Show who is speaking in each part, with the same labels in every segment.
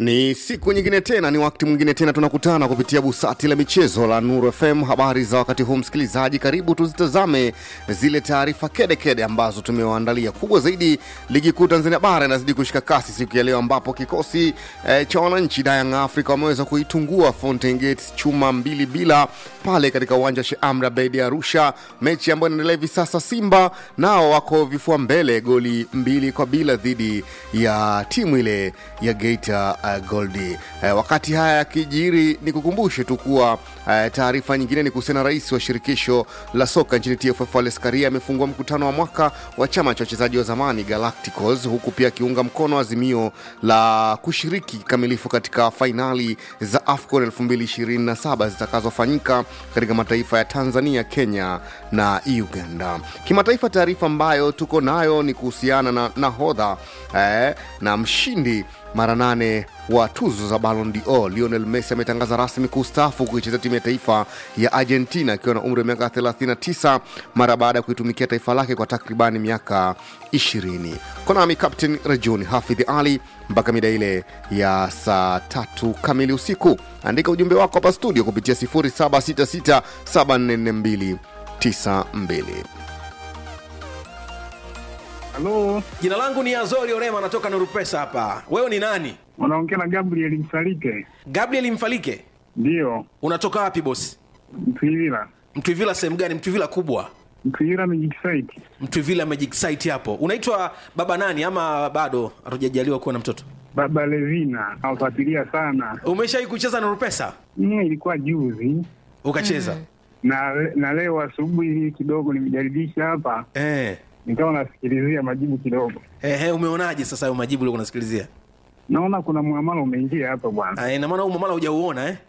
Speaker 1: Ni siku nyingine tena, ni wakati mwingine tena tunakutana kupitia busati la michezo la Nuru FM. Habari za wakati huu, msikilizaji, karibu tuzitazame zile taarifa kedekede ambazo tumewaandalia. Kubwa zaidi, ligi kuu Tanzania bara inazidi kushika kasi siku ya leo, ambapo kikosi eh, cha wananchi Young Africa wameweza kuitungua Fountain Gates chuma mbili bila pale katika uwanja wa Sheikh Amri Abeid Arusha, mechi ambayo inaendelea hivi sasa. Simba nao wako vifua mbele goli mbili kwa bila dhidi ya timu ile ya Geita uh, Goldi. Uh, wakati haya yakijiri, ni kukumbushe tu kuwa uh, taarifa nyingine ni kuhusiana na rais wa shirikisho la soka nchini TFF Wallace Karia amefungua mkutano wa mwaka wa chama cha wachezaji wa zamani Galacticos, huku pia akiunga mkono azimio la kushiriki kikamilifu katika fainali za AFCON 2027 zitakazofanyika katika mataifa ya Tanzania, Kenya na Uganda. Kimataifa, taarifa ambayo tuko nayo ni kuhusiana na nahodha eh, na mshindi mara nane wa tuzo za Ballon d'Or Lionel Messi ametangaza rasmi kustaafu kuichezea timu ya taifa ya Argentina akiwa na umri wa miaka 39 mara baada ya kuitumikia taifa lake kwa takribani miaka 20. Konami Captain Rajuni Hafidh Ali mpaka mida ile ya saa tatu kamili usiku. Andika ujumbe wako hapa studio kupitia 0766744292.
Speaker 2: Halo,
Speaker 3: Jina langu ni Azori Orema, natoka Nuru Pesa hapa. Wewe ni nani?
Speaker 2: unaongea na Gabriel Msalike?
Speaker 3: Gabriel Mfalike.
Speaker 2: Ndiyo,
Speaker 3: Unatoka wapi bosi?
Speaker 2: Mtwivila.
Speaker 3: Mtwivila sehemu gani? Mtwivila kubwa,
Speaker 2: Mtwivila Magic Site.
Speaker 3: Mtwivila Magic Site hapo. Unaitwa baba nani ama bado hatujajaliwa kuwa na mtoto?
Speaker 2: Baba Levina nawafuatilia sana.
Speaker 3: Umeshawahi kucheza Nuru Pesa?
Speaker 2: Mie ilikuwa juzi
Speaker 3: Ukacheza?
Speaker 2: na na leo asubuhi hii kidogo nimejaribisha hapa,
Speaker 3: Eh.
Speaker 2: nikawa nasikilizia majibu kidogo,
Speaker 3: Ehe, umeonaje sasa hayo majibu uliokuwa unasikilizia?
Speaker 2: naona kuna muamala umeingia hapa bwana.
Speaker 3: Ah, ina maana huu mamala hujauona eh?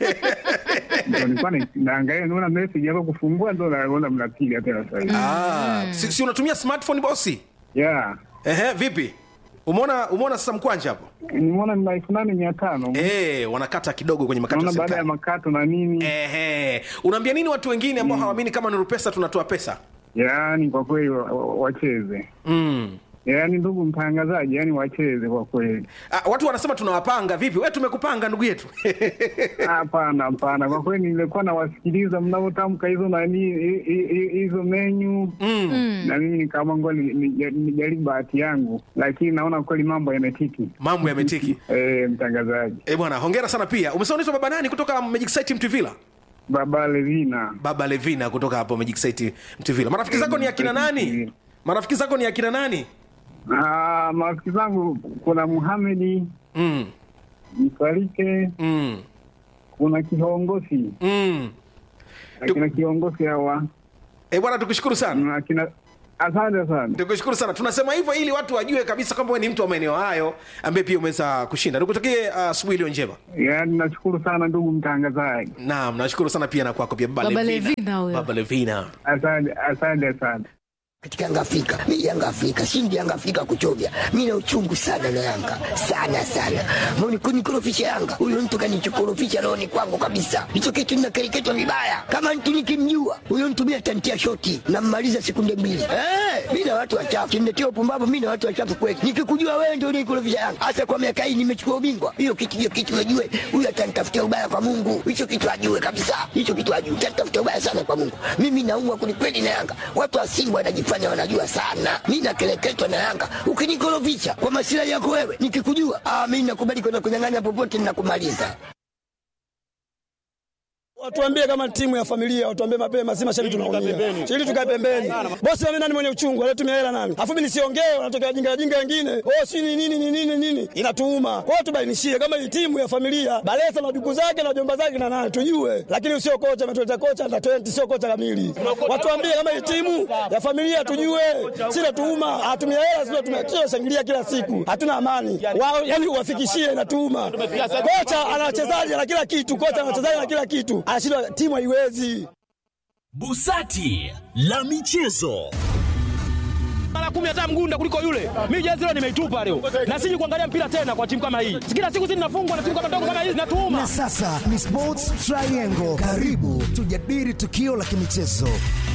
Speaker 2: Ndio nilikuwa na- naangalia, naona message hapa kufungua, ndo naona mnapiga tena sasa hivi.
Speaker 3: Ah, si, si unatumia smartphone bosi?
Speaker 2: Yeah,
Speaker 3: Ehe, vipi? Umeona umeona sasa mkwanja hapo?
Speaker 2: nimeona ni elfu nane mia tano
Speaker 3: Eh, wanakata kidogo kwenye makato ya
Speaker 2: naona baada ya
Speaker 3: serikali.
Speaker 2: makato na nini.
Speaker 3: Ehe. Unaambia nini watu wengine ambao hawaamini kama Nuru Pesa tunatoa pesa?
Speaker 2: Yaani kwa kweli wa- wa- wacheze
Speaker 3: Mm.
Speaker 2: yaani ndugu mtangazaji, yaani wacheze kwa kweli.
Speaker 3: Ah, watu wanasema tunawapanga vipi? We tumekupanga ndugu yetu.
Speaker 2: Hapana, hapana, kwa kweli nilikuwa nawasikiliza mnavyotamka hizo nani hi- hi- hi- hizo menyu
Speaker 3: mm.
Speaker 2: na mimi nikaamua ngoja ni- ni- nijaribu bahati yangu, lakini naona kweli mambo yametiki.
Speaker 3: Mambo yametiki.
Speaker 2: Eh, mtangazaji
Speaker 3: Eh, bwana, hongera sana pia. Umesema unaitwa baba nani kutoka Magic Site Mtuvila?
Speaker 2: Baba Levina,
Speaker 3: Baba Levina kutoka hapo Magic Site Mtuvila. Marafiki zako ni akina nani? Marafiki zako ni akina nani?
Speaker 2: Ah, marafiki zangu kuna Muhamedi
Speaker 3: Mm.
Speaker 2: Msalike,
Speaker 3: Mm.
Speaker 2: kuna kiongozi
Speaker 3: Mm.
Speaker 2: akina kiongozi hawa
Speaker 3: Eh, bwana tukushukuru sana.
Speaker 2: na akina asante sana.
Speaker 3: Tukushukuru sana. Tunasema hivyo ili watu wajue kabisa kwamba wewe ni mtu wa maeneo hayo ambaye pia umeweza kushinda. Nikutakie ah, asubuhi iliyo njema.
Speaker 2: Yaani nashukuru sana ndugu mtangazaji,
Speaker 3: Naam, nashukuru sana pia na kwako pia Baba,
Speaker 4: Baba
Speaker 3: Levina.
Speaker 4: Levina huyo.
Speaker 3: Baba Levina.
Speaker 2: asante asante sana.
Speaker 5: katika Yanga Afrika. Mimi Yanga Afrika, shindi Yanga Afrika kuchovya. Mimi na uchungu sana na Yanga. Sana sana. Mbona kunikorofisha Yanga? Huyo mtu kanichokorofisha roho ni kwangu kabisa. Hicho kitu ninakereketwa vibaya. Kama mtu nikimjua, huyo mtu mimi atantia shoti na mmaliza sekunde mbili. Eh, mimi na watu wachafu. Kimnetia upumbavu mimi na watu wachafu kweli. Nikikujua wewe ndio unikorofisha Yanga. Hasa kwa miaka hii nimechukua ubingwa. Hiyo kitu hiyo kitu najue. Huyo atanitafutia ubaya kwa Mungu. Hicho kitu ajue kabisa. Hicho kitu ajue. Atanitafutia ubaya sana kwa Mungu. Mimi naumwa kwelikweli na Yanga. Watu wa Simba wanajifanya wanajua sana. Mimi nakeleketwa na Yanga. Ukinikorofisha kwa masilahi yako wewe, nikikujua, ah, mimi nakubali kwenda kunyang'anya popote ninakumaliza.
Speaker 6: Watuambie kama timu ya familia, watuambie mapema, si mashabiki tunaumia. Ili tukae pembeni. Bosi mimi nani mwenye uchungu, anatumia hela nani? Alafu mimi nisiongee, wanatokea jinga jinga wengine. Oh, si ni nini ni nini nini? Inatuuma. Kwa hiyo tubainishie kama hii timu ya familia, Balesa na duku zake na jomba zake na nani tujue. Lakini usio kocha ametuleta kocha under 20 sio kocha kamili. Watuambie kama hii timu ya familia tujue. Si natuuma, atumia hela sio tumia shangilia kila siku. Hatuna amani. Wao yani uwafikishie inatuuma. Kocha ana wachezaji na kila kitu, kocha ana wachezaji na kila kitu. Anashindwa timu haiwezi.
Speaker 7: Busati la michezo.
Speaker 8: mara kumi hata mgunda kuliko yule. Mimi jezi leo nimeitupa leo, na siji kuangalia mpira tena kwa timu kama hii. Kila siku zinafungwa na timu kama ndogo kama hizi
Speaker 9: Na
Speaker 8: natuuma.
Speaker 9: sasa ni Sports Triangle. Karibu tujadili tukio la kimichezo